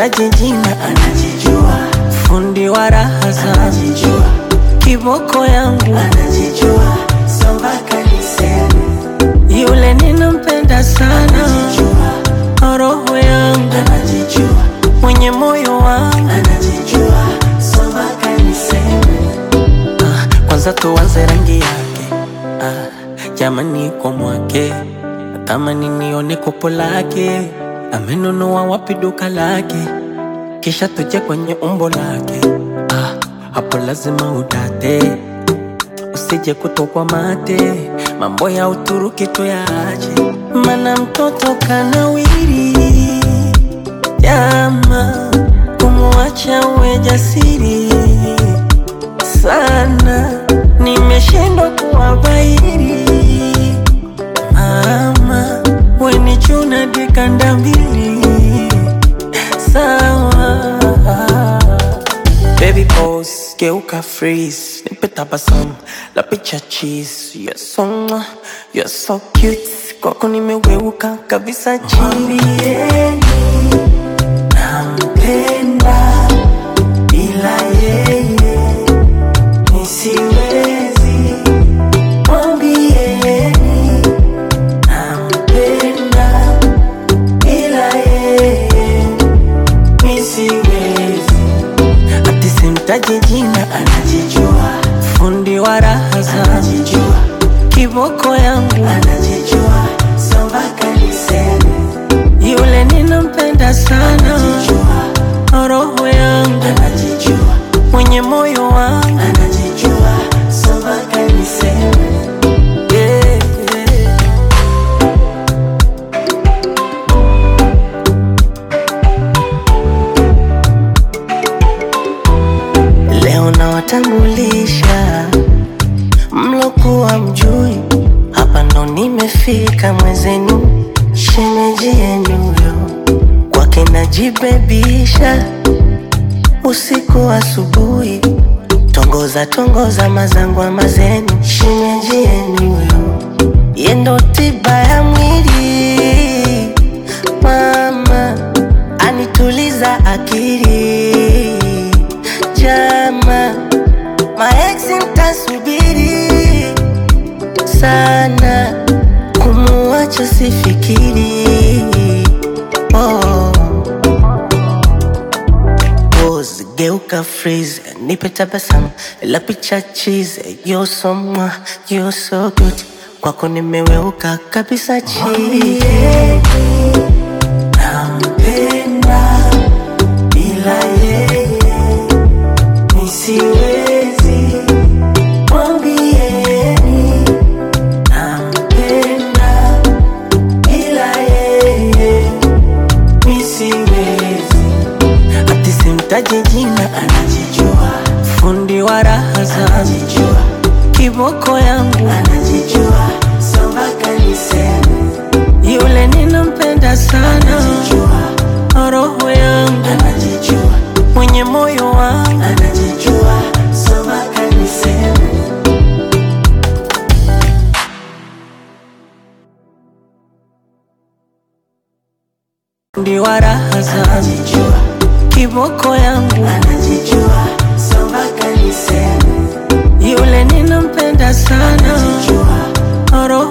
simtaji jina, anajijua, fundi wa raha zangu, anajijua, kiboko yangu, anajijua, so mpaka niseme, yule ninampenda sana, anajijua, roho yangu, anajijua, mwenye moyo wangu. anajijua, so mpaka niseme, Ah, kwanza tuanze rangi yake ah, jamani kwa mwake natamani nione kopo lake amenunua wapi duka lake kisha tuje kwenye umbo lake ah, hapo lazima udate usije kutokwa mate mambo ya uturuki tuyaache mana mtoto kanawiri jama kumwacha uwe jasiri sana, nimeshindwa kuwabairi. Mama weni chuna dikanda mbili sawa. Baby pose, geuka freeze, nipe tabasamu la picha cheese. You're so mwah, you're so cute, kwako nimeweuka kabisa chini. mwambieni, nampenda, bila yeye, nisiwezi, mwambieni, nampenda, bila yeye, nisiwezi, Ati simtaji jina, anajijua, fundi wa raha zangu, anajijua, kiboko yangu, anajijua, so mpaka niseme, yule ninampenda sana, anajijua, roho yangu, anajijua, mwenye moyo wangu. anajijua, so mpaka niseme, Yeah, yeah. Leo nawatambulisha mlokuwa mjui, hapa ndo nimefika mwezenu, shemeji yenu yo kwake najibebisha usiku asubuhi, tongoza tongoza mazangwa mazenu, shemeji yenu yo yendo tiba ya mwili, mama anituliza akili, jama maeksi mtasubiri sana, kumuacha sifikiri oh. Pose, geuka freeze, nipe tabasamu la picha cheese. You're so mwah, you're so good, kwako nimeweuka kabisa chini. nampenda, bila yeye, nisiwezi, mwambieni, nampenda, bila yeye, nisiwezi, Ati simtaji jina, anajijua, fundi wa raha zangu, anajijua, kiboko yangu, anajijua, so mpaka niseme, yule ninampenda sana, anajijua, roho yangu, anajijua, mwenye moyo wangu. anajijua, so mpaka niseme, Fundi wa raha zangu, anajijua, kiboko yangu, anajijua, so mpaka niseme, yule ninampenda sana, anajijua, roho